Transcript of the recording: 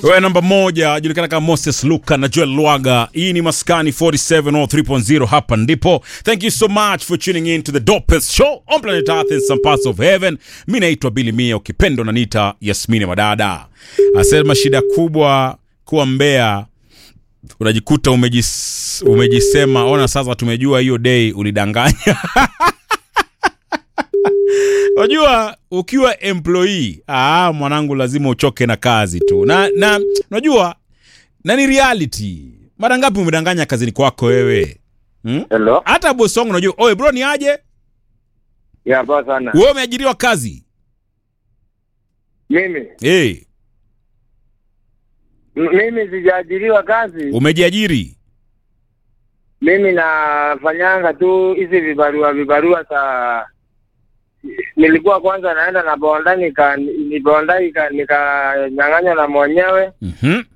Wewe namba moja julikana kama Moses Luka na Joel Lwaga. Hii ni Maskani 47 or 3.0 hapa ndipo. Thank you so much for tuning in to the dopest show on planet Earth in some parts of heaven. Mimi naitwa Billy Mia, ukipendo nanita Yasmini Madada. Asema shida kubwa kuwa mbea unajikuta umejis, umejisema ona sasa tumejua hiyo day ulidanganya. Unajua ukiwa employee, ah, mwanangu lazima uchoke na kazi tu. Na na unajua na ni reality. Mara ngapi umedanganya kazini kwako wewe? Hmm? Hello. Hata boss wangu unajua, "Oye bro ni aje? Ya poa sana. Wewe umeajiriwa kazi?" Mimi Eh, M- mimi sijaajiriwa kazi. umejiajiri. Mimi nafanyanga tu hizi vibarua vibarua za nilikuwa kwanza naenda na bonda nika ni bonda ika nikanyang'anywa na mwenyewe Mhm.